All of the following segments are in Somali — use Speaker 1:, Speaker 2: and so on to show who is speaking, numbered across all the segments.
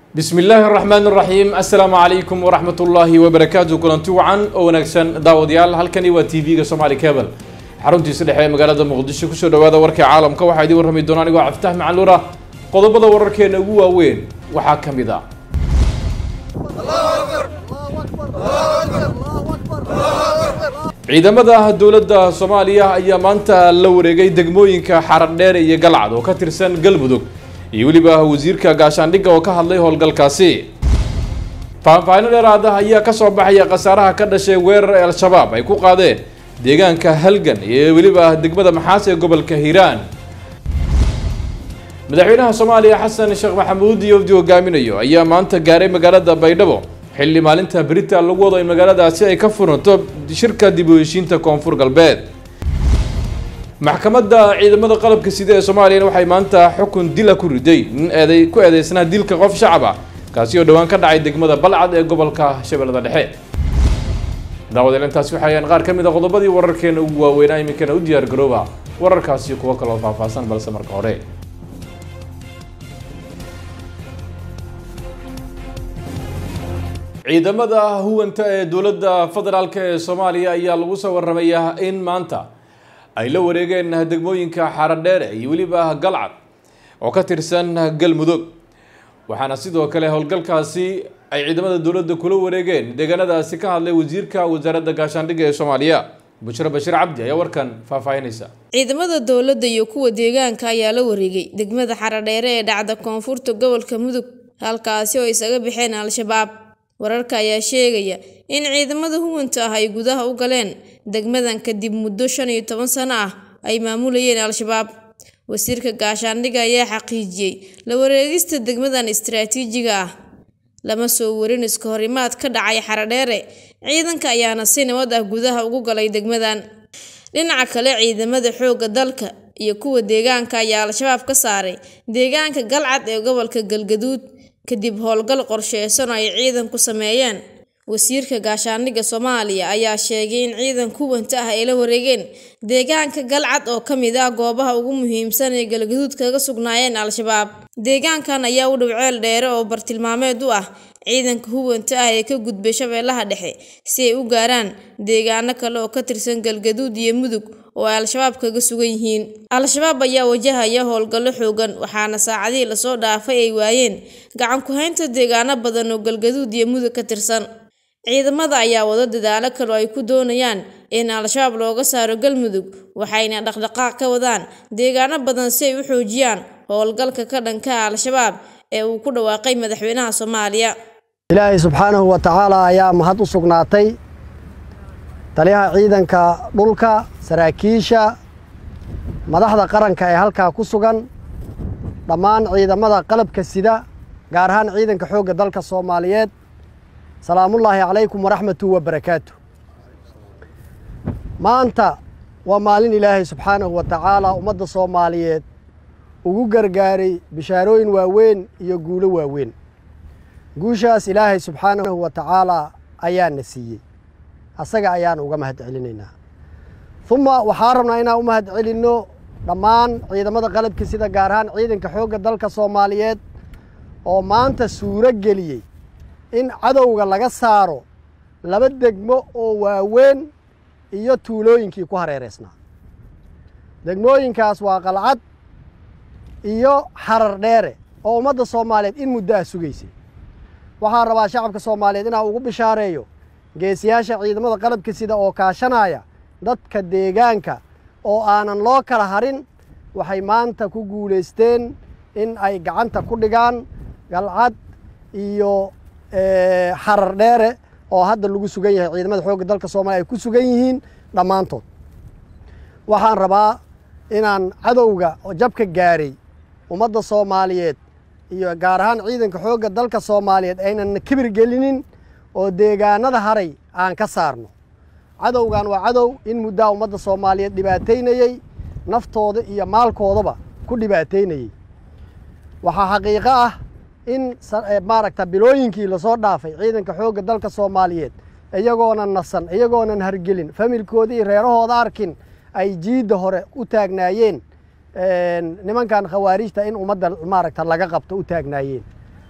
Speaker 1: bismi illaahi araxmaan araxiim assalaamu calaykum waraxmat ullaahi wabarakaatu kulanti wacan oo wanaagsan daawadayaal halkani waa t v-ga somaali cable xaruntiisa dhexe ee magaalada muqdisho kusoo dhawaada warkii caalamka waxaa idiin warrami doona anigoo cabditax macaluura qodobada wararkeena ugu waaweyn waxaa ka mid ah ciidamada dowladda soomaaliya ayaa maanta la wareegay degmooyinka xaradheer iyo galcad oo ka tirsan galmudug iyo weliba wasiirka gaashaandhigga oo ka hadlay howlgalkaasi faahfaahino dheeraad ah ayaa kasoo baxaya khasaaraha ka dhashay weerar ee al-shabaab ay ku qaadeen deegaanka halgan iyo weliba degmada maxaas ee gobolka hiiraan madaxweynaha soomaaliya xasan sheekh maxamuud iyo wafdi hogaaminayo ayaa maanta gaaray magaalada baydhabo xilli maalinta berita lagu wado in magaaladaasi ay ka furanto shirka dib u heshiinta koonfur galbeed maxkamadda ciidamada qalabka sida ee soomaaliyana waxay maanta xukun dila ku riday nin eeday ku eedeysnaa dilka qof shacab ah kaasi oo dhowaan ka dhacay degmada balcad ee gobolka shabeellada dhexe daawadeel intaasi waxayaan qaar ka mid a qodobadii wararkeena ugu waaweynaa iminkana u diyaar garooba wararkaasi kuwo kaloo faahfaahsan balse marka hore ciidamada huwanta ee dowladda federaalk ee soomaaliya ayaa lagu soo waramayaa in maanta ay la wareegeen degmooyinka xaradheere iyo weliba galcad oo ka tirsan galmudug waxaana sidoo kale howlgalkaasi ay ciidamada dowladda kula wareegeen deegaanadaasi ka hadlay wasiirka wasaaradda gaashaandhigga ee soomaaliya bushro bashiir cabdi ayaa warkan faahfaahinaysa
Speaker 2: ciidamada dowladda iyo kuwa deegaanka ayaa la wareegay degmada xaradheere ee dhacda koonfurta gobolka mudug halkaasi oo isaga baxeen al-shabaab wararka ayaa sheegaya in ciidamada huwanta ah ay gudaha u galeen degmadan kadib muddo shan iyo toban sano ah ay maamulayeen al-shabaab wasiirka gaashaandhigga ayaa xaqiijiyey la wareegista degmadan istaraatiijiga ah lama soo warin iska horimaad ka dhacay xaradheere ciidanka ayaana si nabad ah gudaha ugu galay degmadan dhinaca kale ciidamada xoogga dalka iyo kuwa deegaanka ayaa al-shabaab ka saaray deegaanka galcad ee gobolka galgaduud kadib howlgal qorsheysan oo ay ciidanku sameeyeen wasiirka gaashaandhigga soomaaliya ayaa sheegay in ciidan kuwanta ah ay la wareegeen deegaanka galcad oo ka mid ah goobaha ugu muhiimsan ee galgaduud kaga sugnaayeen al-shabaab deegaankan ayaa u dhow ceel dheere oo bartilmaameed u ah ciidanka huwanta ah ee ka gudbay shabeellaha dhexe si ay u gaaraan deegaano kale oo ka tirsan galgaduud iyo mudug oo ay al-shabaab kaga sugan yihiin al-shabaab ayaa wajahaya howlgallo xoogan waxaana saacadihii lasoo dhaafay ay waayeen gacan ku-haynta deegaano badan oo galgaduud iyo mudug ka tirsan ciidamada ayaa wado dadaalo kale oo ay ku doonayaan in al-shabaab looga saaro galmudug waxayna dhaqdhaqaaq ka wadaan deegaano badan si ay u xoojiyaan howlgalka ka dhanka al-shabaab ee uu ku dhawaaqay madaxweynaha soomaaliya
Speaker 3: ilaahay subxaanahu wa tacaala ayaa mahad u sugnaatay taliyaha ciidanka dhulka saraakiisha madaxda qaranka ee halkaa ku sugan dhammaan ciidamada qalabka sida gaar ahaan ciidanka xoogga dalka soomaaliyeed salaamullaahi calaykum waraxmatu wa barakaatu maanta waa maalin ilaahay subxaanahu wa tacaala ummadda soomaaliyeed ugu gargaaray bishaarooyin waaweyn iyo guulo waaweyn guushaas ilaahay subxaanahu wa tacaalaa ayaana siiyey asaga ayaan uga mahad celinaynaa uma waxaa rabnaa inaan u mahad celinno dhammaan ciidamada qalabka sida gaar ahaan ciidanka xoogga dalka soomaaliyeed oo maanta suuro geliyey in cadowga laga saaro laba degmo oo waaweyn iyo tuulooyinkii ku hareereysnaa degmooyinkaas waa qalcad iyo xarar dheere oo ummadda soomaaliyeed in muddo ah sugaysay waxaan rabaa shacabka soomaaliyeed inaan ugu bishaareeyo geesiyaasha ciidamada qalabka sida oo kaashanaya dadka deegaanka oo aanan loo kala harin waxay maanta ku guulaysteen in ay gacanta ku dhigaan galcad iyo xarar dheere oo hadda lagu sugan yahay ciidamada xoogga dalka soomaliya ay ku sugan yihiin dhammaantood waxaan rabaa inaan cadowga oo jabka gaaray ummadda soomaaliyeed iyo gaar ahaan ciidanka xoogga dalka soomaaliyeed aynan kibir gelinin oo deegaanada haray aan ka saarno cadowgan waa cadow in muddaa ummadda soomaaliyeed dhibaataynayey naftooda iyo maalkoodaba ku dhibaataynayey waxaa xaqiiqo ah in maaragta bilooyinkii lasoo dhaafay ciidanka xoogga dalka soomaaliyeed iyagoonan nasan iyagoonan hargelin familkooda iyo reerahooda arkin ay jiidda hore u taagnaayeen nimankan khawaarijta in ummadda maaragta laga qabto u taagnaayeen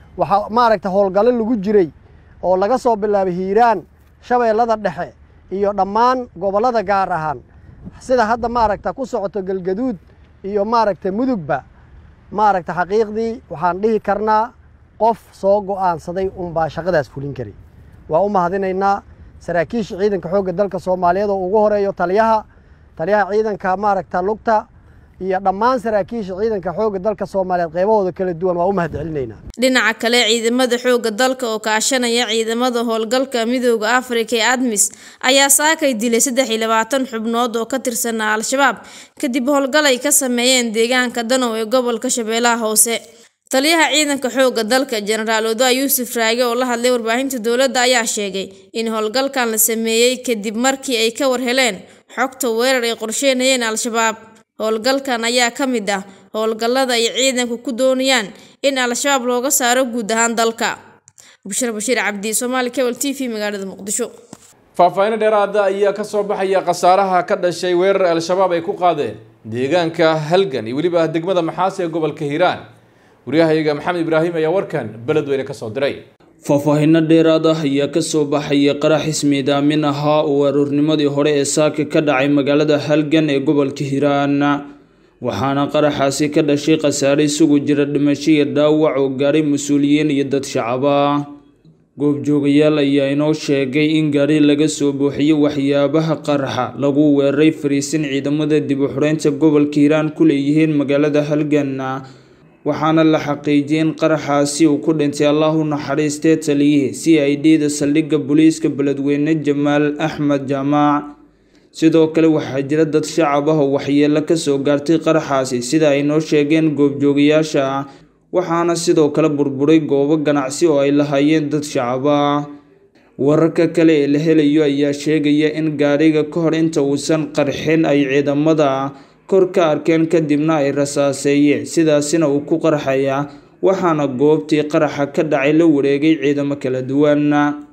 Speaker 3: waxaa maaragta howlgallo lagu jiray oo laga soo bilaabay hiiraan shabeellada dhexe iyo dhammaan gobollada gaar ahaan sida hadda maaragta ku socoto galgaduud iyo maaragta mudugba maaragta xaqiiqdii waxaan dhihi karnaa qof soo go'aansaday unbaa shaqadaas fulin kari waa u mahadinaynaa saraakiisha ciidanka xoogga dalka soomaaliyeed oo ugu horeeyo taliyaha taliyaha ciidanka maaragta lugta iyo dhammaan saraakiisha ciidanka xoogga dalka soomaaliyeed qeybahooda kala duwan waa u mahad celinaynaa
Speaker 2: dhinaca kale ciidamada xoogga dalka oo kaashanaya ciidamada howlgalka midooda afrika ee admis ayaa saakay dilay saddex iyo labaatan xubnood oo ka tirsanaa al-shabaab kadib howlgal ay ka sameeyeen deegaanka danow ee gobolka shabeellaha hoose taliyaha ciidanka xoogga dalka jenaraal odaa yuusuf raage oo la hadlay warbaahinta dowladda ayaa sheegay in howlgalkan la sameeyey kadib markii ay ka war heleen xogta weerar ay qorsheynayeen al-shabaab howlgalkan ayaa ka mid ah howlgallada ay ciidanku ku doonayaan in al-shabaab looga saaro guud ahaan dalka bushra bashiir cabdi soomaali cable t v magaalada muqdisho
Speaker 1: faahfaahin dheeraada ayaa ka soo baxaya khasaaraha ka dhashay weerar al-shabaab ay ku qaadeen deegaanka halgan iyo weliba degmada maxaas ee gobolka hiiraan waryahayaga maxamed ibraahim ayaa warkan beledweyne ka soo diray
Speaker 4: faahfaahinno dheeraad ah ayaa kasoo baxaya qarax ismiidaamin ahaa oo aroornimadii hore ee saaka ka dhacay magaalada halgan ee gobolka hiiraan waxaana qaraxaasi ka dhashay khasaare isugu jira dhimasho iyo dhaawac oo gaaray mas-uuliyiin iyo dad shacaba goobjoogayaal ayaa inoo sheegay in gaari laga soo buuxiyey waxyaabaha qaraxa lagu weeraray fariisin ciidamada dib u xureynta gobolka hiiraan ku leeyihiin magaalada halgan waxaana la xaqiijiyay in qaraxaasi uu ku dhintay allah u naxariistee taliyihii c i d da saldhigga booliiska beledweyne jamaal axmed jaamaac sidoo kale waxaa jira dad shacab ah oo waxyeelo kasoo gaartay qaraxaasi sida ay noo sheegeen goobjoogayaasha waxaana sidoo kale burburay goobo ganacsi oo ay lahaayeen dad shacab ah wararka kale ee la helayo ayaa sheegaya in gaariga ka hor inta uusan qarxin ay ciidamada kor ka arkeen kadibna ay rasaaseeyeen sidaasina uu ku qarxaya waxaana goobtii qaraxa ka dhacay la wareegay ciidamo kala duwan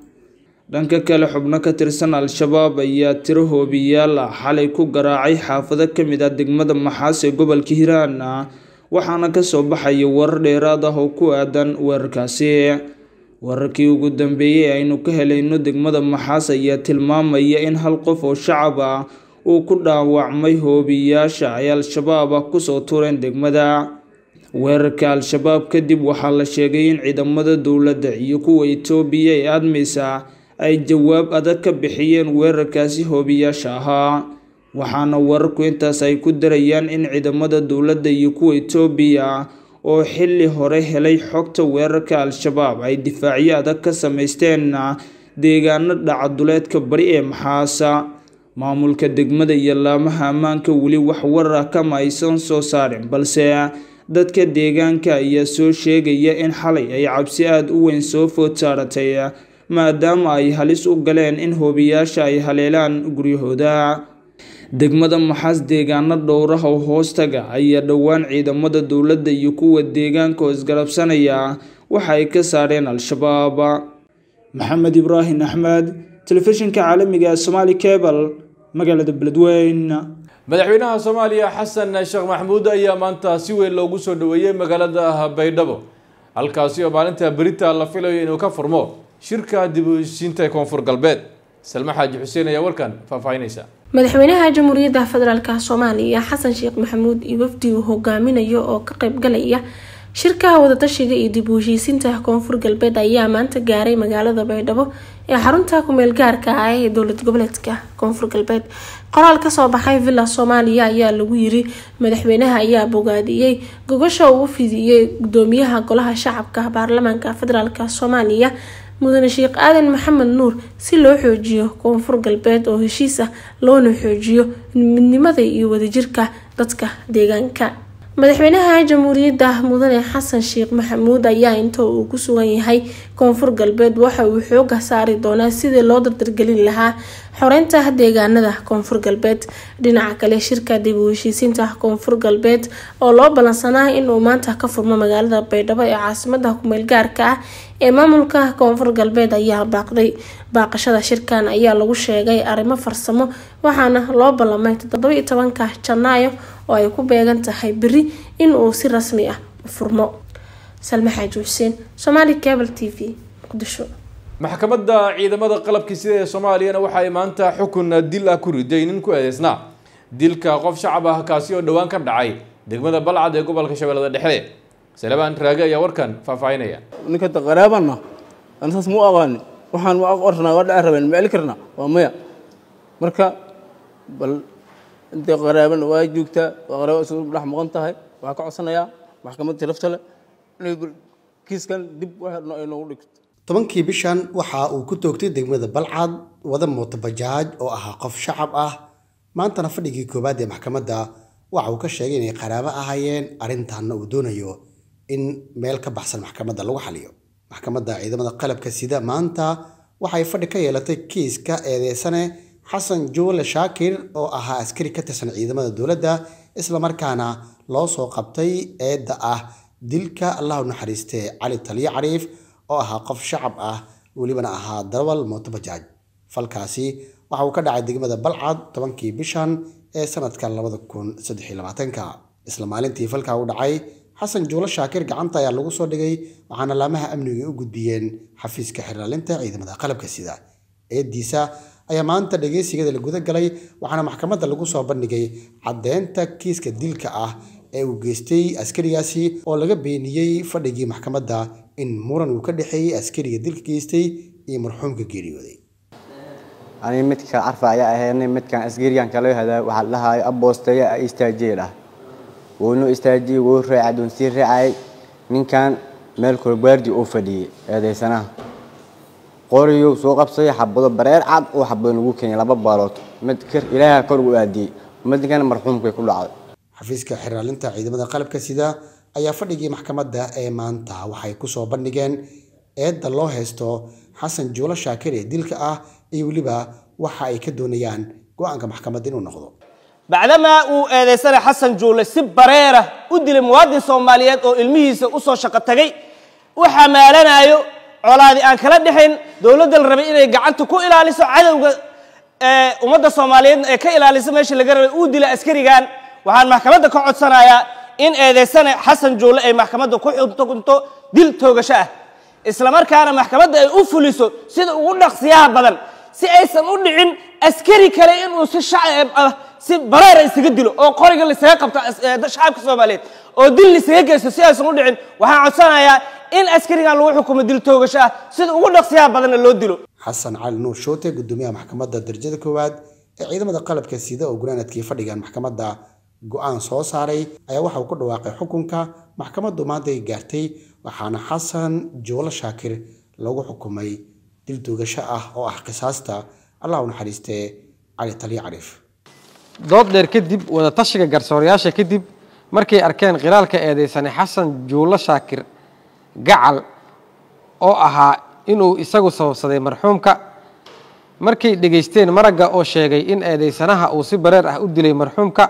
Speaker 4: dhanka kale xubno ka tirsan al-shabaab ayaa tiro hoobiyaal ah xalay ku garaacay xaafado ka mid ah degmada maxaas ee gobolka hiiraan waxaana kasoo baxaya warar dheeraad ah oo ku aadan weerarkaasi wararkii ugu dambeeyey aynu ka helayno degmada maxaas ayaa tilmaamaya in hal qof oo shacab ah uu ku dhaawacmay hoobiyaasha ay al-shabaab ah kusoo tureen degmada weerarka al-shabaab kadib waxaa la sheegay in ciidamada dowladda iyo kuwa itoobiya ee admisa ay jawaab adag ka bixiyeen weerarkaasi hoobiyaasha ahaa waxaana wararku intaas ay ku darayaan in ciidamada dowladda iyo kuwa itoobiya oo xilli hore helay xogta weerarka al-shabaab ay difaacyo adag ka sameysteen deegaano dhacaduleedka bari ee maxaasa maamulka degmada iyo laamaha ammaanka weli wax warar ah kama aysan soo saarin balse dadka deegaanka ayaa soo sheegaya in xalay ay cabsi aada u weyn soo food saaratay maadaama ay halis u galeen in hoobiyaasha ay haleelaan guryahooda degmada maxaas deegaano dhowraha oo hoostaga ayaa dhowaan ciidamada dowladda iyo kuwa deegaanka oo isgarabsanaya waxa ay ka saareen al-shabaab maxamed ibraahim axmed telefishinka caalamiga ee somaali cable magaalada beledweyne
Speaker 1: madaxweynaha soomaaliya xasan sheekh maxamuud ayaa maanta si weyn loogu soo dhaweeyey magaalada baydhabo halkaasi oo maalinta berita la filayo inuu ka furmo shirka dib u heshiinta ee koonfur galbeed salme xaaji xuseen ayaa warkan faahfaahinaysa
Speaker 5: madaxweynaha jamhuuriyadda federaalk soomaaliya xasan sheekh maxamuud iyo wafdi uu hogaaminayo oo ka qaybgalaya shirkaha wadatashiga iyo dib u heshiisinta koonfur galbeed ayaa maanta gaaray magaalada baydhabo ee xarunta kumeel gaarka ah ee dowlad goboleedka koonfur galbeed qoraal kasoo baxay villa soomaaliya ayaa lagu yiri madaxweynaha ayaa bogaadiyey gogasha uu fidiyey gudoomiyaha golaha shacabka baarlamaanka federaalk soomaaliya mudane sheekh aadan maxamed nuur si loo xoojiyo koonfur galbeed oo heshiis ah loona xoojiyo midnimada iyo wadajirka dadka deegaanka madaxweynaha jamhuuriyadda mudane xasan sheekh maxamuud ayaa inta uu ku sugan yahay koonfur galbeed waxa uu xooga saari doonaa sidii loo dardargelin lahaa xoreynta deegaanada koonfur galbeed dhinaca kale shirka dib u heshiisiinta koonfur galbeed oo loo ballansanaa inuu maanta ka furmo magaalada baydhabo ee caasimada kumeel gaarka ah ee maamulka koonfur galbeed ayaa baaqday baaqashada shirkan ayaa lagu sheegay arrimo farsamo waxaana loo ballamay toddoba-iyo tobanka janaayo oo ay ku beegan tahay beri in uu si rasmi ah u furmo salme xaaji xuseen somaali cable t v muqdisho
Speaker 1: maxkamadda ciidamada qalabka sida ee soomaaliyana waxa ay maanta xukun dil ah ku riday nin ku eedeysnaa dilka qof shacab ah kaasi oo dhowaan ka dhacay degmada balcad ee gobolka shabeellada dhexe salebaan raage ayaa warkan faahfaahinaya
Speaker 6: ninka qaraabana aan saas mu aqaanin waxaan ma qornaa waa dhaca rabeen ma celi karnaa waa maya marka bal intay qaraabana waa joogtaa waa qaraabo isugu dhex maqan tahay waxaa ka codsanayaa maxkamadda lafta leh inay kiiskan dib wax ay noogu dhigto
Speaker 7: tobankii bishan waxa uu ku toogtay degmada balcad wada mooto bajaaj oo ahaa qof shacab ah maantana fadhigii koowaad ee maxkamadda waxa uu ka sheegay inay qaraabo ahaayeen arrintaanna uu doonayo in meel ka baxsan maxkamadda lagu xaliyo maxkamadda ciidamada qalabka sida maanta waxay fadhi ka yeelatay kiiska eedeysane xasan juule shaakir oo ahaa askari ka tirsan ciidamada dowladda islamarkaana loo soo qabtay eedda ah dilka allahu naxariistee cali taliyo cariif oo ahaa qof shacab ah welibana ahaa darawal mooto bajaaj falkaasi waxa uu ka dhacay degmada balcad tobankii bishan ee sanadka labada kun saddex iyo labaatanka isla maalintii falkaa u dhacay xasan juulo shaakir gacanta ayaa lagu soo dhigay waxaana laamaha amniga u gudbiyeen xafiiska xiraalinta ciidamada qalabka sida eediisa ayaa maanta dhegeysigeeda la guda galay waxaana maxkamadda lagu soo bandhigay caddeynta kiiska dilka ah ee uu geystay askarigaasi oo laga beeniyey fadhigii maxkamadda in muran uu ka dhexeeyey askariga dilka geystay iyo marxuumka geeriyooday
Speaker 8: aniga midka carfa ayaa ahaynay midkan asgarigan kala hadaa waxaa la dhahayo aboosteya a istaajiye dhah wuuna istaajiyey wuu raacay doon sii raacay ninkan meel kolbaardi uu fadhiyey eedaysanaha qoriyow soo qabsaday xabado bareer cad oo xabado lagu keenyay laba baalood mid kir ilaaha kor u aadiyey midkan marxuumkay ku dhacday
Speaker 7: xafiiska xiraalinta ciidamada qalabka sida ayaa fadhigii maxkamadda ee maanta waxay ku soo bandhigeen eedda loo haysto xasan juulo shaakir ee dilka ah iyo weliba waxa ay ka doonayaan go-aanka maxkamadda inuu noqdo
Speaker 9: bacdamaa uu eedaysanay xasan juule si bareera u dilay muwaadin soomaaliyeed oo ilmihiisa u soo shaqo tagay u xamaalanayo colaadi aan kala dhexayn dowladda la rabay inay gacanta ku ilaaliso cadowga ummadda soomaaliyeedna ee ka ilaaliso meesha laga rabay uu dilay askarigan waxaan maxkamadda ka codsanayaa in eedaysane xasan juule ay maxkamadda ku xukunto dil toogasho ah islamarkaana maxkamadda ay u fuliso sida ugu dhaqsiyaha badan si aysan u dhicin askari kale inuu si shacab ah si bareera isaga dilo oo qoriga laisaga qabto shacabka soomaaliyeed oo dil laisaga geysto si aysan u dhicin waxaan codsanayaa in askarigan lagu xukumo dil toogasho ah sida ugu dhaqsiyaha badanna loo dilo
Speaker 7: xasan cali nuur shoote gudoomiyaha maxkamadda darajada koowaad ee ciidamada qalabka sida oo gunaanadkii fadhigan maxkamadda go-aan soo saaray ayaa waxa uu ku dhawaaqay xukunka maxkamaddu maanta ay gaartay waxaana xasan juulo shaakir lagu xukumay dil toogasho ah oo ah qisaasta allah u naxariistee cali taliyo cariif
Speaker 10: dood dheer kadib wadatashiga garsoorayaasha kadib markay arkeen khilaalka eedeysane xasan juulo shaakir gacal oo ahaa inuu isagu sababsaday marxuumka markay dhegaysteen maragga oo sheegay in eedeysanaha uu si bareer ah u dilay marxuumka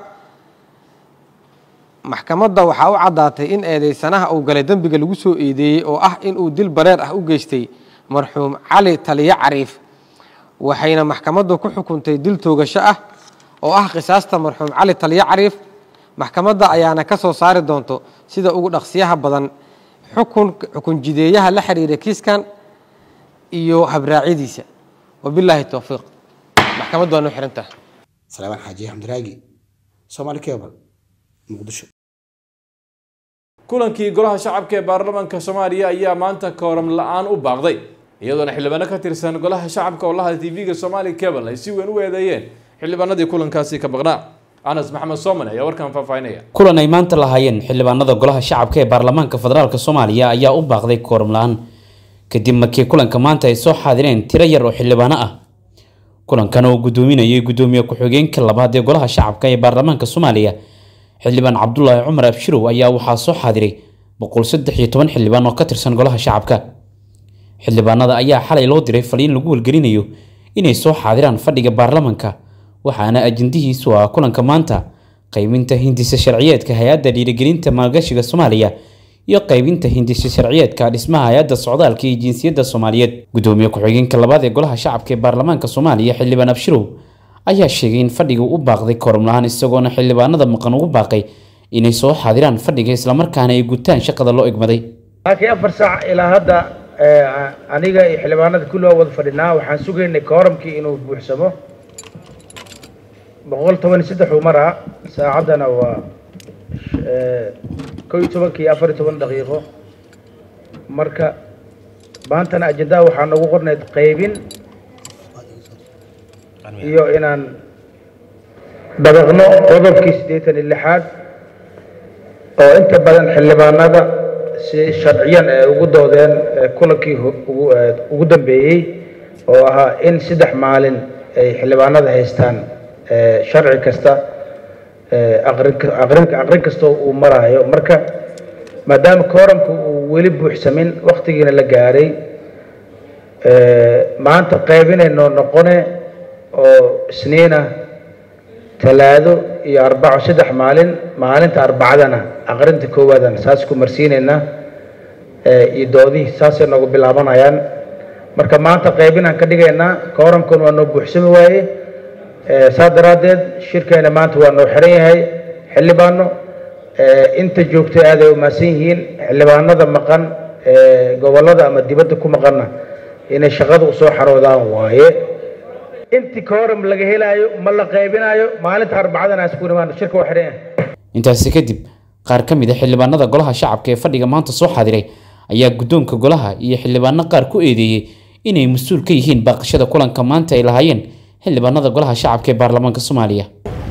Speaker 10: maxkamadda waxaa u caddaatay in eedeysanaha uu galay dembiga lagu soo eedeeyey oo ah inuu dil bareer ah u geystay marxuum cali taliyo cariif waxayna maxkamaddu ku xukuntay dil toogasho ah oo ah qisaasta marxuum cali taliyo cariif maxkamadda ayaana ka soo saari doonto sida ugu dhaqsiyaha badan xukun xukun jideeyaha la xiriira kiiskan iyo habraacyadiisa wabilaahi towfiiq maxkamaddu waa noo xirantaha
Speaker 7: salaamaan xaaji xamdiraagi soomaali cable muqdisho
Speaker 1: kulankii golaha shacabka ee baarlamaanka soomaaliya ayaa maanta kooram la-aan u baaqday iyadoona xildhibaano ka tirsan golaha shacabka oo laha tv-ga somaali cable ay si weyn u eedeeyeen xildhibaanadii kulankaasi ka baqnaa anas maxamed sooman ayaa warkan faahfaahinaya
Speaker 11: kulan ay maanta lahaayeen xildhibaanada golaha shacabka ee baarlamaanka federaalk soomaaliya ayaa u baaqday kooram la-aan kadib markii kulanka maanta ay soo xaadireen tiro yar oo xildhibaano ah kulankan oo gudoominayay gudoomiye ku-xigeenka labaad ee golaha shacabka ee baarlamaanka soomaaliya xildhibaan cabdulaahi cumar abshirow ayaa waxaa soo xaadiray boqol saddex iyo toban xildhibaan oo ka tirsan golaha shacabka xildhibaanada ayaa xalay loo diray faliin lagu welgelinayo inay soo xaadiraan fadhiga baarlamanka waxaana ajendihiisu ah kulanka maanta qaybinta hindisa sharciyeedka hay-adda dhiirigelinta maalgashiga soomaaliya iyo qaybinta hindisa sharciyeedka dhismaha hay-adda socdaalka iyo jinsiyadda soomaaliyeed gudoomiye ku-xigeenka labaad ee golaha shacabka ee baarlamaanka soomaaliya xildhibaan abshirow ayaa sheegay in fadhiga u baaqday korom la-aan isagoona xildhibaanada maqan ugu baaqay inay soo xaadiraan fadhiga islamarkaana ay gutaan shaqada loo egmaday
Speaker 12: laakiin afar saac ilaa hadda aniga iyo xildhibaanada kulli waa wada fadhinaa waxaan sugaynay kooramkii inuu buuxsamo boqol toban iyo saddex uu maraa saacaddana waa kow iyo tobankii iyo afar iyo toban daqiiqo marka maantana ajendaha waxaa nagu qornayd qaybin iyo inaan dabaqno qodobkii siddeetan iyo lixaad oo inta badan xildhibaanada si sharciyan ay ugu doodeen kulankii ugu dambeeyey oo ahaa in saddex maalin ay xildhibaanada haystaan sharci kasta aqrin kastoo uu maraayo marka maadaama kooramku uu weli buuxsamin waktigiina la gaaray maanta qaybinayno noqone oo isniina talaado iyo arbaco saddex maalin maalinta arbacadana aqrinta koowaadana saas ku marsiinaynaa iyo doodihii saasay noogu bilaabanayaan marka maanta qaybinaan ka dhigaynaa kooramkuna waa noo buuxsami waaye saas daraaddeed shirkeena maanta waa noo xiran yahay xildhibaano inta joogtay aad ay umaasan yihiin xildhibaanada maqan gobollada ama dibadda ku maqanna inay shaqada usoo xaroodaan waaye intii kooram laga helaayo ma la qaybinaayo maalinta arbacadana isku imaan shirka waa xiran yahay
Speaker 11: intaasi kadib qaar ka mid a xildhibaanada golaha shacabka ee fadhiga maanta soo xaadiray ayaa guddoonka golaha iyo xildhibaano qaar ku eedeeyey inay mas-uul ka yihiin baaqashada kulanka maanta ay lahaayeen xildhibaanada golaha shacabka ee baarlamaanka soomaaliya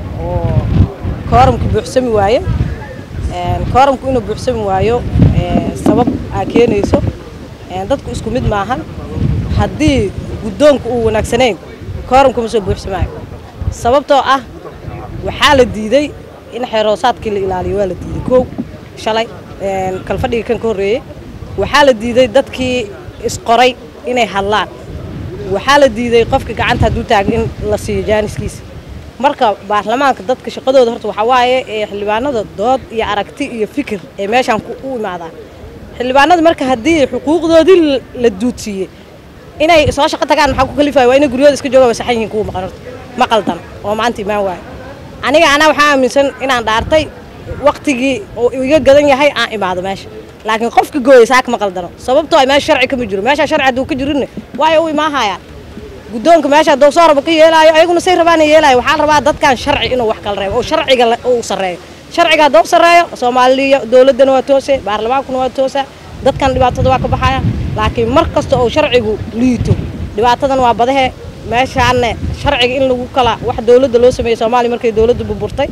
Speaker 13: kooramku buuxsami waaye kooramku inuu buuxsami waayo sabab aa keenayso dadku isku mid maahan haddii guddoonku uu wanaagsanayn kooramku ma soo buuxsamaayo sababtoo ah waxaa la diiday in xeeroosaadkii la ilaaliyo waa la diiday kow shalay kalfadhigii kan ka horreeyey waxaa la diiday dadkii isqoray inay hadlaan waxaa la diiday qofka gacanta hadduu taaga in la siiyo jaaniskiisa marka baarlamaanka dadka shaqadooda horta waxaa waaye ee xildhibaanada dood iyo aragti iyo fikir ee meeshaan u imaadaan xildhibaanada marka haddii xuquuqdoodii la duudsiiyey inay soo shaqo tagaan maxaa ku kalifaya waa inay guryooda iska jooga wasaxan yihiin kuwa maqan horta ma qaldan oo maanta imaan waayo aniga anaa waxaa aaminsan inaan dhaartay waktigii oo iga gadan yahay aan imaado meesha laakiin qofka gooyay saaka ma qaldano sababtoo meesha sharci kama jiro meesha sharci hadduu ka jirinne waayo u imaahayaan guddoonka meesha hadduu soo rabo ka yeelaayo ayaguna say rabaana yeelaayo waxaa la rabaa dadkan sharci inuu wax kala reebo oo sharciga uu sarreeyo sharciga hadduu sarreeyo soomaaliya dowladdana waa toose baarlamaankuna waa toosa dadkan dhibaatada waa ka baxaya laakiin mar kasta oo sharcigu liito dhibaatadan waa badahe meeshaanne sharciga in lagu kala wax dowladda loo sameeyey soomaaliya markay dowladda burburtay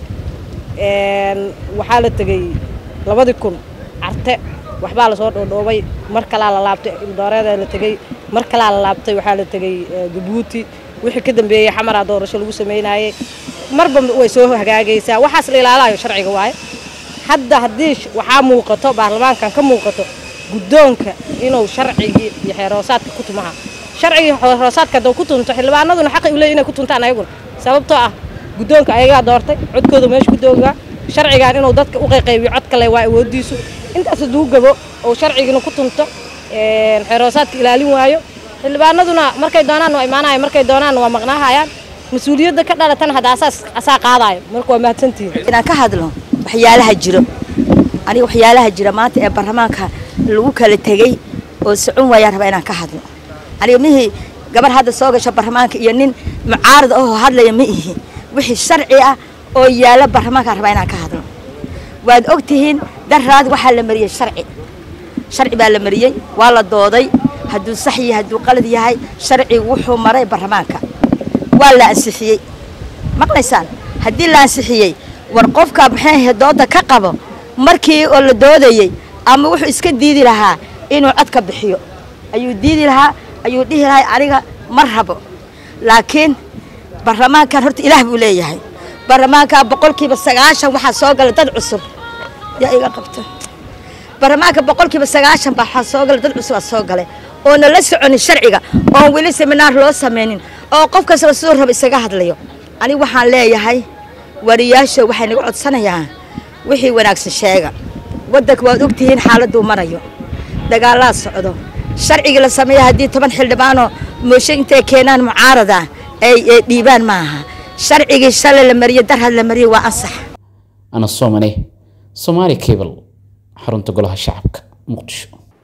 Speaker 13: waxaa la tegey labadii kun carte waxbaa lasoo dhoodhoobay mar kalaa la laabtay dooreeda la tegey mar kalaa la laabtay waxaa la tegey jabuuti wixii ka dambeeyey xamaraa doorasho lagu sameynayey marba way soo hagaagaysaa waxaas la ilaalayo sharciga waaye hadda haddii waxaa muuqato baarlamaankan ka muuqato guddoonka inuu sharcigii iyo xeeroosaadka ku tumaha sharcigii xeeroosaadka hadduu ku tunto xildhibaanaduna xaqi u leeyihin inay ku tuntaan ayaguna sababtoo ah guddoonka ayagaa doortay codkooda meesha ku doogaa sharcigan inuu dadka u qayqaybiyo cod kale waa awoodiisu intaas hadduu gabo oo sharcigina ku tunto xeeroosaadka ilaalin waayo xildhibaanaduna markay doonaan waa imaanaya markay doonaan waa maqnaahayaan mas-uuliyadda ka dhalatana hadda asaas asaa qaadaayo marka waa mahadsantihiin
Speaker 14: inaan ka hadlo waxyaalaha jiro aniga waxyaalaha jira maanta ee baarlamaanka lagu kala tegey oo socon waayaan rabaa inaan ka hadlo aniga mihii gabar hadda soo gasho baarlamaanka iyo nin mucaarad ahoo hadlaya ma ihi wixii sharci ah oo yaala baarlamaankaan rabaa inaan ka hadlo waad og tihiin daraad waxaa la mariyey sharci sharci baa la mariyey waa la dooday hadduu sax yahay hadduu qalad yahay sharcigu wuxuu maray baarlamaanka waa la ansixiyey maqlaysaan haddii la ansixiyey war qofka maxay ahayd dooda ka qabo markii oo la doodayey ama wuxuu iska diidi lahaa inuu codka bixiyo ayuu diidi lahaa ayuu dhihi lahaa aniga ma rabo laakiin baarlamaankan horta ilaah buu leeyahay baarlamaanka boqolkiiba sagaashan waxaa soo gala dad cusub yaa iga qabta baarlamaanka boqolkiiba sagaashan baa waxaa soo gala dad cusub aa soo galay oona la soconin sharciga oon weli seminaar loo samaynin oo qof kastaba siduu raba isaga hadlayo aniga waxaan leeyahay wariyaasha waxay naga codsanayaan wixii wanaagsan sheega waddanka waad ogtihiin xaaladuu marayo dagaalaa socdo sharcigii la sameeya haddii toban xildhibaanoo mooshe intay keenaan mucaarada ay dhiibaan maaha sharcigii shalay la mariyey darhad la mariyey waa ansax
Speaker 11: ana soomane somaali cable xarunta golaha shacabka muqdisho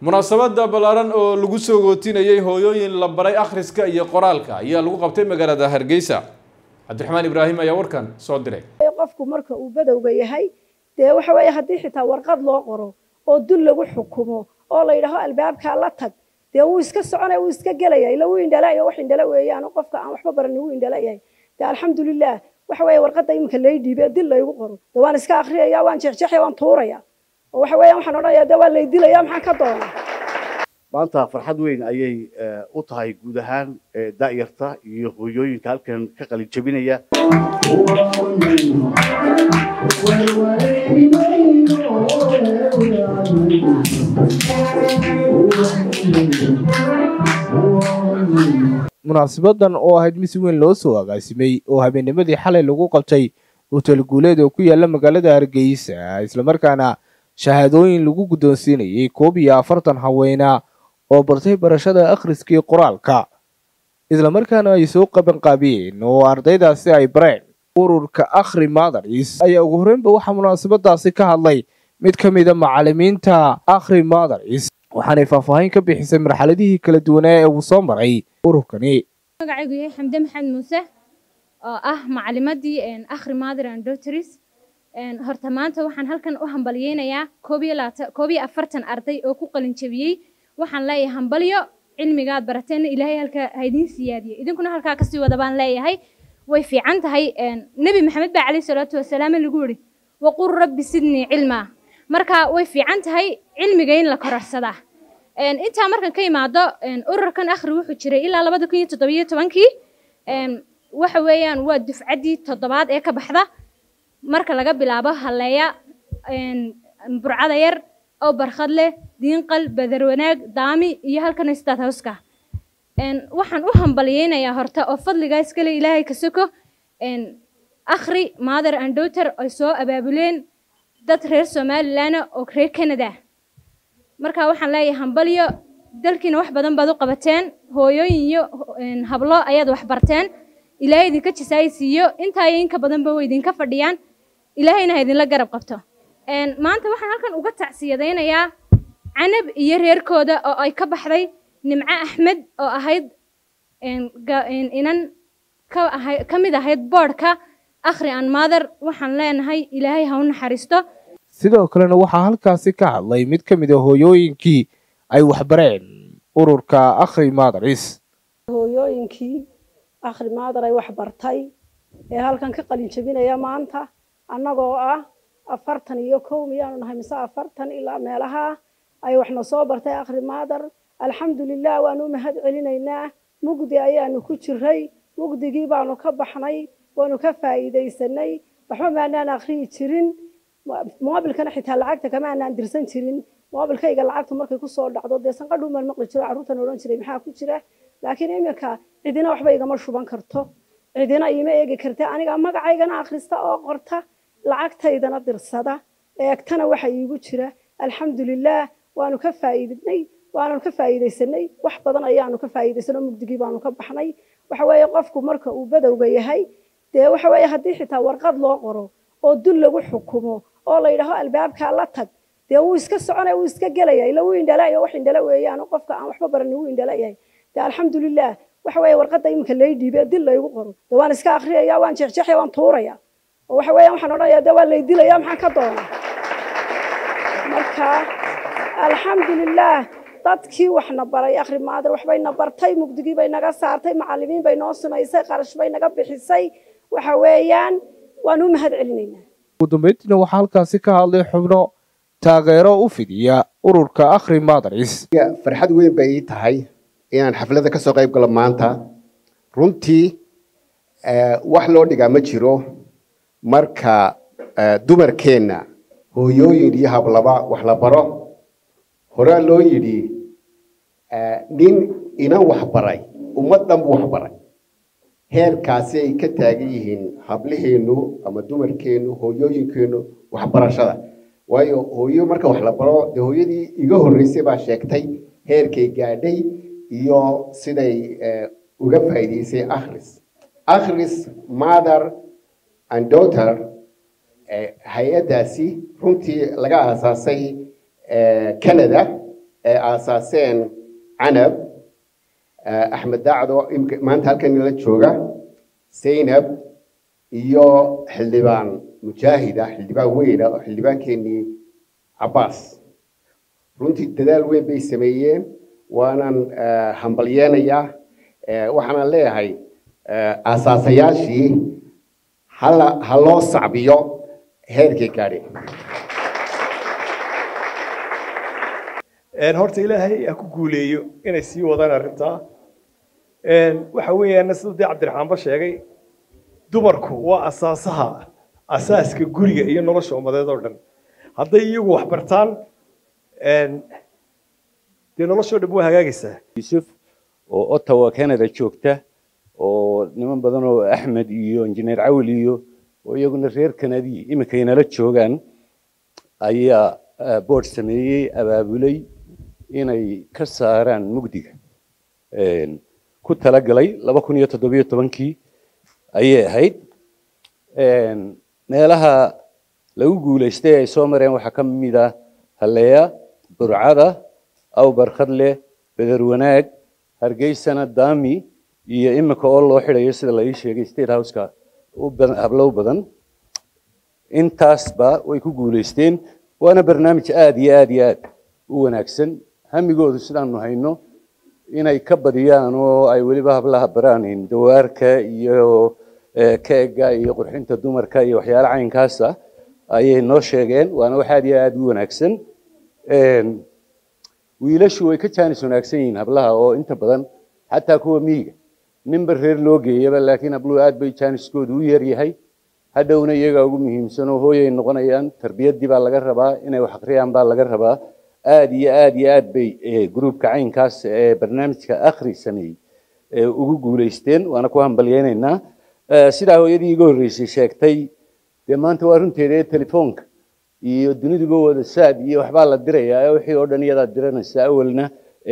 Speaker 1: munaasabada ballaaran oo lagu soo gootinayay hooyooyin la baray akhriska iyo qoraalka ayaa lagu qabtay magaalada hargeysa cabdiraxmaan ibraahim ayaa warkan soo diray
Speaker 15: qofku marka uu badowga yahay dee waxa weeye haddii xitaa warqad loo qoro oo dul lagu xukumo oo la yidhaaho albaabkaa la tag dee wuu iska soconaya wuu iska gelaya ila wuu indhalaayo wax indhala weeyaan qofka aan waxba baran wuu indhala yahay dee alxamdulilah waxa weeye warqadda iminka lay dhiibe dil laygu qoro dee waan iska akhriyaya waan jeexjeexaya waan tuuraya oo waxa weeyaan waxaan odhanaya dee waa lay dilaya maxaan ka doona
Speaker 16: maanta farxad weyn ayay u tahay guud ahaan da'yarta iyo hooyooyinka halkan ka qalin jebinaya
Speaker 17: munaasabadan oo ahayd mid si weyn loo soo agaasimay oo habeennimadii xalay lagu qabtay hotel guuleed oo ku yaala magaalada hargeysa islamarkaana shahaadooyin lagu guddoonsiinayay koob iyo afartan haweena oo bartay barashada akhriskii qoraalka islamarkaana ay soo qabanqaabiyeen oo ardaydaasi ay bareen ururka akhri madaris ayaa ugu horreynba waxaa munaasabadaasi ka hadlay mid ka mida macalimiinta akhri madaris waxaanay faahfaahin ka bixisay marxaladihii kala duwanaa ee uu soo maray ururkani
Speaker 18: magacaygu yahay xamde maxamed muuse oo ah macalimadii akhri mother and daughters horta maanta waxaan halkan u hambalyeynayaa koob iyo labaatan koob iyo afartan arday oo ku qalin jebiyey waxaan leeyahay hambalyo cilmigaad barateen ilaahay halka ha idiin siyaadiyo idinkuna halkaa kasii wada baan leeyahay way fiican tahay nebi maxamed baa calayhi salaatu wasalaam lagu yidhi waqul rabbi sidnii cilmaa marka way fiican tahay cilmiga in la kororsadaa intaa markan ka imaado ururkan akhri wuxuu jiray ilaa labada kun iyo toddobiyo tobankii waxa weeyaan waa dufcaddii toddobaad ee ka baxda marka laga bilaabo halleeya burcada yar oo barkhad leh diinqal badar wanaag daami iyo halkan istaad hawska waxaan u hambalyeynayaa horta oo fadligaa iskale ilaahay ka soko akhri mother and daughter ay soo abaabuleen dad reer somalilan oo reer canada marka waxaan leeyahay hambalyo dalkiina wax badan baad u qabateen hooyooyin iyo hablo ayaad wax barteen ilaahay idinka jisaaysiiyo intaa iyo inka badanba way idinka fadhiyaan ilaahayna ha idinla garab qabto maanta waxaan halkan uga tacsiyadaynayaa canab iyo reerkooda oo ay ka baxday nimco axmed oo ahayd inan ka mid ahayd boodhka akhri an mother waxaan leenahay ilaahay ha u naxariisto
Speaker 17: sidoo kalena waxaa halkaasi ka hadlay mid ka mid a hooyooyinkii ay waxbareen ururka akhri madaris
Speaker 15: hooyooyinkii akhri maadar ay wax bartay ee halkan ka qalin jebinaya maanta annagoo ah afartan iyo kow miyaanu nahay mise afartan ilaa meelaha ay waxna soo bartay akhri maadar alxamdulilah waanu u mahad celinaynaa mugdi ayaanu ku jiray mugdigii baanu ka baxnay waanu ka faa'iidaysanay waxba maanaan akhriyi jirin moobilkana xitaa lacagta kama aanaan dirsan jirin moobilkayga lacagtu markay kusoo dhacdo dee sanqadhuun baan maqli jiro carruurtan odhan jiray maxaa ku jira laakiin iminka cidina waxba igama shuban karto cidina iima eegi karta aniga magacaygana akhrista oo qorta lacagtaydana dirsada eegtana waxa iigu jira alxamdulilah waanu ka faa'iidnay waanu ka faa'iidaysanay wax badan ayaanu ka faa'iidaysanay mugdigii baanu ka baxnay waxa weeye qofku marka uu badowga yahay dee waxa weeye haddii xitaa warqad loo qoro oo dul lagu xukumo oo la yidhaaho albaabkaa la tag dee wuu iska soconaya wuu iska gelaya ila wuu indhalaayo wax indhala weeyaan qofka aan waxba baran wuu indhala yahay dee alxamdulilah waxa weeye warqadda iminka lay dhiibe dil laygu qoro dee waan iska akhriyaya waan jeexjeexaya waan tuuraya oo waxa weeyaan waxaan odhanaya dee waa lay dilaya maxaan ka doona marka alxamdulilah dadkii waxna baray akhri maadir waxbayna bartay mugdigii bay naga saartay macallimiin bay noo sumaysay qarash bay naga bixisay waxa weeyaan waan u mahad celinaynaa
Speaker 17: ugu dambeyntiina waxaa halkaasi ka hadlay xubno taageero u fidiya ururka akhri madaris
Speaker 19: farxad weyn bay ii tahay inaan xafladda ka soo qayb galo maanta runtii wax loo dhigaa ma jiro marka dumarkeenna hooyooyin iyo hablaba wax la baro horaa loo yidhi nin inan wax baray ummad dhan buu wax baray heerkaasi ay ka taagan yihiin hablaheennu ama dumarkeennu hooyooyinkeennu waxbarashada waayo hooyo marka wax la baro dee hooyadii iga horreysay baa sheegtay heerkay gaadhay iyo siday uga faa'iidaysay akhris akhris mother and daughter hay-addaasi runtii laga aasaasay canada ee aasaaseen canab axmed daacdo maanta halkan nala jooga zaynab iyo xildhibaan mujaahida xildhibaan weyna oo xildhibaankeenii cabbaas runtii dadaal weyn bay sameeyeen waanan hambalyeenayaa waxaanan leeyahay aasaasayaashii hala ha loo sacbiyo heerkay gaadheen
Speaker 20: horta ilaahay ha ku guuleeyo inay sii wadaan arrintaa waxa weeyaan siduu dee cabdiraxmaanba sheegay dumarku waa asaasaha asaaska guriga iyo nolosha ummadeed oo dhan hadday iyagu wax bartaan dee noloshoo dhan waa hagaagaysaa
Speaker 21: yusuf oo ottawa canada joogta oo niman badan oo axmed iyo injineer cawil iyo oo iyaguna reer kanadi iminkaynala joogaan ayaa board sameeyey abaabulay inay ka saaraan mugdiga ku talagalay laba kun iyo toddobiyo tobankii ayay ahayd meelaha lagu guulaystay ay soo mareen waxaa ka mid ah halleya burcada awbarkhadle beder wanaag hargeysana dami iyo iminka oo loo xidhayo sida la ii sheegay state houseka hablow badan intaasba way ku guulaysteen waana barnaamij aada iyo aada iyo aad u wanaagsan hamigoodu sidaanu hayno inay ka badiyaan oo ay weliba hablaha baraan dawaarka iyo keega iyo qurxinta dumarka iyo waxyaala caynkaasa ayay noo sheegeen waana wax aada iyo aada u wanaagsan wiilashu way ka jaanis wanaagsan yihiin hablaha oo inta badan xataa kuwa miyiga ninba reer loo geeyaba laakiin habluhu aad bay jaaniskoodu u yaryahay hadhowna iyagaa ugu muhiimsan oo hooyay noqonayaan tarbiyaddii baa laga rabaa inay wax akhriyaan baa laga rabaa aada iyo aada iyo aad bay gruubka caynkaas ee barnaamijka akhri sameeyey ugu guulaysteen waana ku hambalyeynaynaa sidaa hooyadii iga horreysay sheegtay dee maanta waa runteeda ee telefoonka iyo duniduba wada saad iyo waxbaa la dirayaa wixii oo dhan iyadaa diranaysa awalna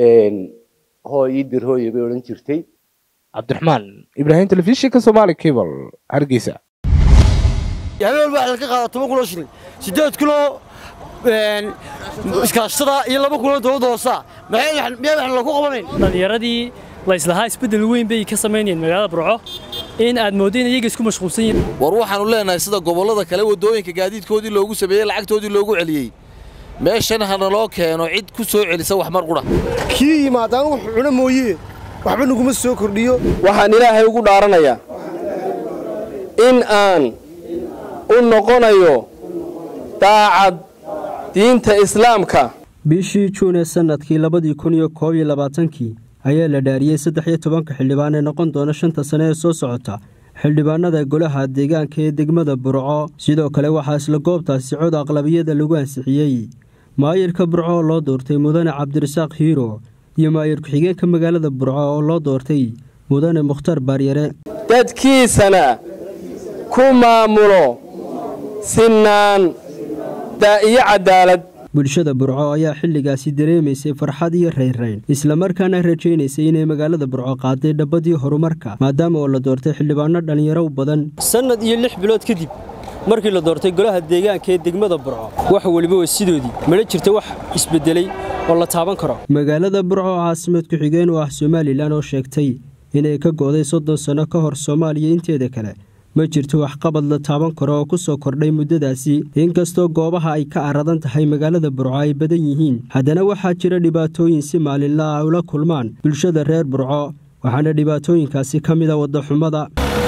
Speaker 21: hoo ii dir hooye bay odhan jirtay
Speaker 17: cabdiraxmaan ibraahim telefishinka soomaali cable hargeysa
Speaker 22: habeen walba waxaa laga qaadaa toban kun oo shilin siddeed kun oo iskaashtada iyo laba kun oo dowladda hoosa miyaa waxaan lagu qabanayn
Speaker 23: dhallinyaradii la islahaa isbeddel weyn bay ka samaynayeen magaalada burco in aad mooddo in iyaga isku mashquulsan yihiin
Speaker 24: war waxaannu leenahay sida gobollada kale waddooyinka gaadiidkoodii loogu sameeyey lacagtoodii loogu celiyey meeshan hana loo keeno cid ku soo celisa wax mar qudha
Speaker 22: kii yimaadaan wuxuu cuno mooye waxba naguma soo kordhiyo
Speaker 25: waxaan ilaahay ugu dhaaranayaa in aan u noqonayo daacad diinta islaamka
Speaker 26: bishii juun ee sannadkii labadii kun iyo koob iyo labaatankii ayaa la dhaariyey saddex iyo tobanka xildhibaan ee noqon doona shanta sane ee soo socota xildhibaanada golaha deegaanka ee degmada burco sidoo kale waxaa isla goobtaasi cod aqlabiyada lagu ansixiyey maayirka burco oo loo doortay mudane cabdirasaaq hiiro iyo maayir ku-xigeenka magaalada burco oo loo doortay mudane mukhtar baaryare
Speaker 25: dadkiisana ku maamulo sinaan iyo cadaalad
Speaker 26: bulshada burco ayaa xilligaasi dareemaysay farxad iyo raynrayn islamarkaana rajaynaysay inay magaalada burco qaaday dhabbadii horumarka maadaama oo la doortay xildhibaano dhallinyaro badan sannad iyo lix bilood kadib markii la doortay golaha deegaanka ee degmada burco wax weliba waa sidoodii mana jirta wax isbedelay oo la taaban karo magaalada burco oo caasimad ku-xigeen u ah somalilan oo sheegtay inay ka go'day soddon sanno ka hor soomaaliya inteeda kale ma jirto waxqabad la taaban karo oo ku soo kordhay muddadaasi inkastoo goobaha ay ka aradan tahay magaalada burco ay badan yihiin haddana waxaa jira dhibaatooyin si maalinla ah ula kulmaan bulshada reer burco waxaana dhibaatooyinkaasi ka mida waddaxumada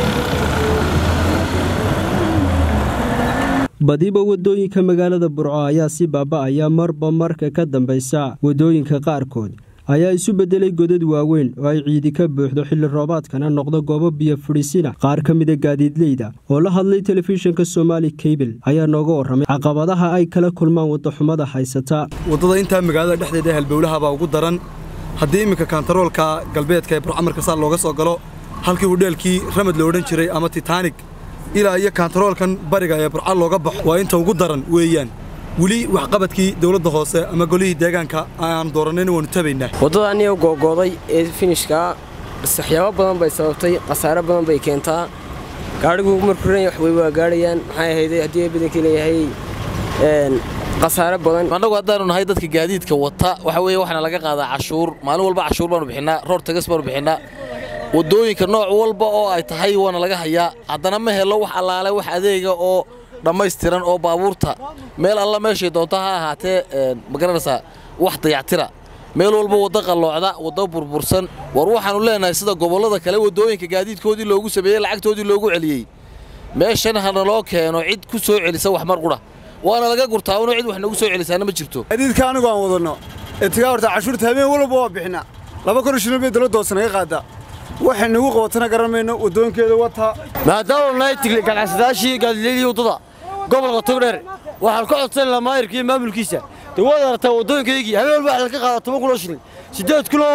Speaker 26: badiba waddooyinka magaalada burco ayaa si baaba'aya marba marka ka dambaysa waddooyinka qaarkood ayaa isu beddelay godad waaweyn oo ay ciidi ka buuxdo xilli roobaadkana noqdo goobo biyo fadhiisina qaar ka mida gaadiidleyda oo la hadlay telefishinka somaali kabel ayaa nooga warramay caqabadaha ay kala kulmaan waddaxumada haysata
Speaker 27: waddada intaa magaalada dhexdeeda halbowlahabaa ugu daran haddii imminka kantaroolka galbeedka ee burcamarka saa looga soo galo halkii hudheelkii ramad la odhan jiray ama titaanig ilaa iyo kantaroolkan bariga ee burca looga baxo waa inta ugu daran weeyaan weli waxqabadkii dowladda hoose ama golihii deegaanka aan dooranayna waanu tabaynaa
Speaker 28: waddada aniga googooday ee finishkaa waxyaabo badan bay sababtay khasaare badan bay keentaa gaadhigu markuu ran wax way waa gaadhayaan maxay ahayd haddii badankii leeyahay khasaare badan
Speaker 24: annagu haddaanu nahay dadka gaadiidka wata waxa weeye waxaana laga qaadaa cashuur maalin walba cashuur baanu bixinaa roor tagas baanu bixinaa waddooyinka nooc walba oo ay tahay waana laga hayaa haddana ma helo wax allaale wax adeega oo dhammaystiran oo baabuurta meel alla meeshay doonto ha ahaatee ma garanaysaa wax dayactira meel walba waddo qalloocda waddo burbursan war waxaannu leenahay sida gobollada kale waddooyinka gaadiidkoodii loogu sameeyey lacagtoodii loogu celiyey meeshan hana loo keeno cid ku soo celisa wax mar qudha waana laga gurtaa una cid wax nagu soo celisaana ma jirto
Speaker 27: gaadiidka anigu aan wadanno ee tigaa horta cashuurta habeen walba waa bixinaa laba kun shilin bay dowladda hoose naga qaadaa waxay nagu qabatana garan mayno waddooyinkeeda wataa
Speaker 22: maadaama nahay tigli ganacsadaashii gaadiidleyii waddada gobolka togdheer waxaan ka codsanaynaa maayirka iyo maamulkiisa dee waad aragtaa waddooyinkaygii habeen walba waxa laga qaadaa toban kunoo shilin siddeed kunoo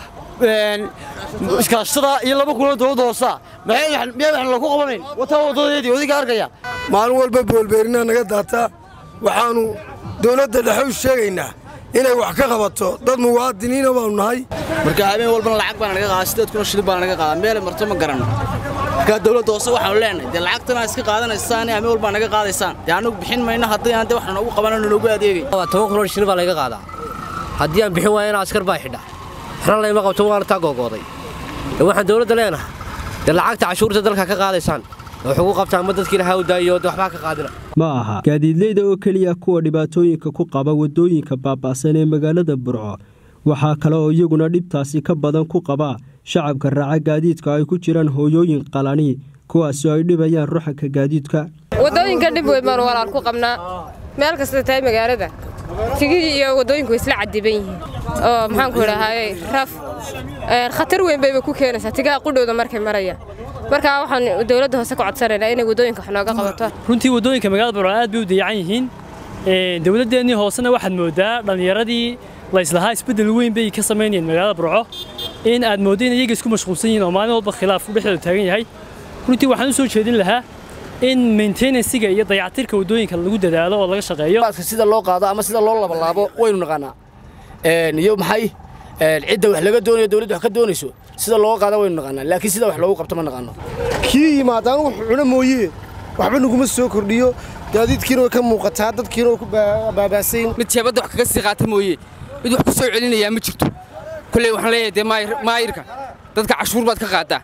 Speaker 22: iskaashtada iyo laba kunoo dowladda hoosaa miyaa waxaan lagu qabanayn wataa waddadeedii odiga arkaya
Speaker 2: maalin walba boolbeerinaa naga daataa waxaannu dowladda dhexe u sheegaynaa inay wax ka qabato dad muwaadiniina baanu nahay
Speaker 3: marka habeen walbana lacag baana naga qaadaa siddeed kunoo shilin baana naga qaadaa meelay marto ma garanno markaa dowladda hoose waxaanu leenahay dee lacagtana iska qaadanaysaan habeen walbaa naga qaadaysaan dee annagu bixin mayno haddii aan dee wax noogu qabanano noogu adeegay
Speaker 4: toban kunoo shilin baa laga qaadaa haddii aan bixin waayana askar baa xidha waxna layma qabto waana taa googooday waxaan dowladda leenahay dee lacagta cashuurta dalka ka qaadaysaan wax ugu qabtaan ma dadkiina hawdaayo de waxbaa ka qaadina
Speaker 26: ma aha gaadiidleyda oo keliya kuwa dhibaatooyinka ku qaba waddooyinka baaba'san ee magaalada burco waxaa kale oo iyaguna dhibtaasi ka badan ku qaba shacabka raaca gaadiidka ay ku jiraan hooyooyin qalani kuwaasoo ay dhibayaan ruxanka gaadiidka
Speaker 5: waddooyinka dhib weyn baanu walaal ku qabnaa meel kasta tahay magaalada tigihii iyo waddooyinku way isla cadiban yihiin oo maxaanku idhahaaye raf khatar weyn bayba ku keenaysaa tigaha qudhowda markay marayaan markaa waxaan dowladda hoose ka codsanaynaa inay waddooyinka wax nooga qabato
Speaker 23: runtii waddooyinka magaalada burco aad bay u dayacan yihiin dowladdeennii hoosena waxaad moodaa dhallinyaradii layslahaa isbeddel weyn bay ka samaynayeen magaalada burco in aad mooddo in iyaga isku mashquulsan yihiin oo maalin walba khilaaf dhexdooda taagan yahay runtii waxaan u soo jeedin lahaa in maintenancega iyo dayactirka waddooyinka lagu dadaalo oo laga shaqeeyo
Speaker 22: sida loo qaado ama sida loo labalaabo waynu naqaanaa iyo maxay cidda wax laga doonayo dowladda wax ka doonayso sida loo qaada waynu naqaanaa laakiin sida wax loogu qabto ma naqaano
Speaker 2: kii yimaadaan wax cuna mooye waxba naguma soo kordhiyo gaadiidkiina way ka muuqataa dadkiina way ku baabaasayn
Speaker 28: mid jeebadda wax kaga sii qaata mooye mid wax ku soo celinayaa ma jirto kulley waxaan leeyahay dee maayirka dadka cashuur baad ka qaadaa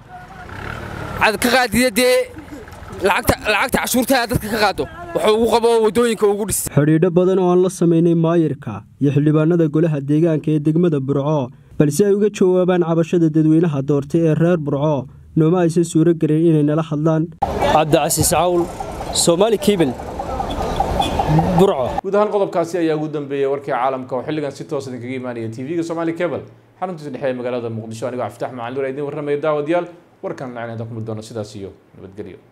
Speaker 28: aad ka qaadida dee lacagta cashuurtaa dadka ka qaado wuxuu ugu qabo waddooyinka ugu dhis
Speaker 26: xidhiidho badan oo aan la samaynay maayirka iyo xildhibaanada golaha deegaanka ee degmada burco balse ay uga jawaabaan cabashada dadweynaha doortay ee reer burco nooma aysan suuro gelin inay nala hadlaan cabdicasiis cawl soomaali kebel burco
Speaker 1: guud ahaan qodobkaasi ayaa ugu dambeeyey warkii caalamka oo xilligan si toos idinkaga imaanaya tv-ga somaali cebel xaruntiisa dhexe ee magaalada muqdisho anigoo cabditax macalin nur idiin warramaya daawadayaal warkan lacnada ku mid doona sidaas iyo nabadgelyo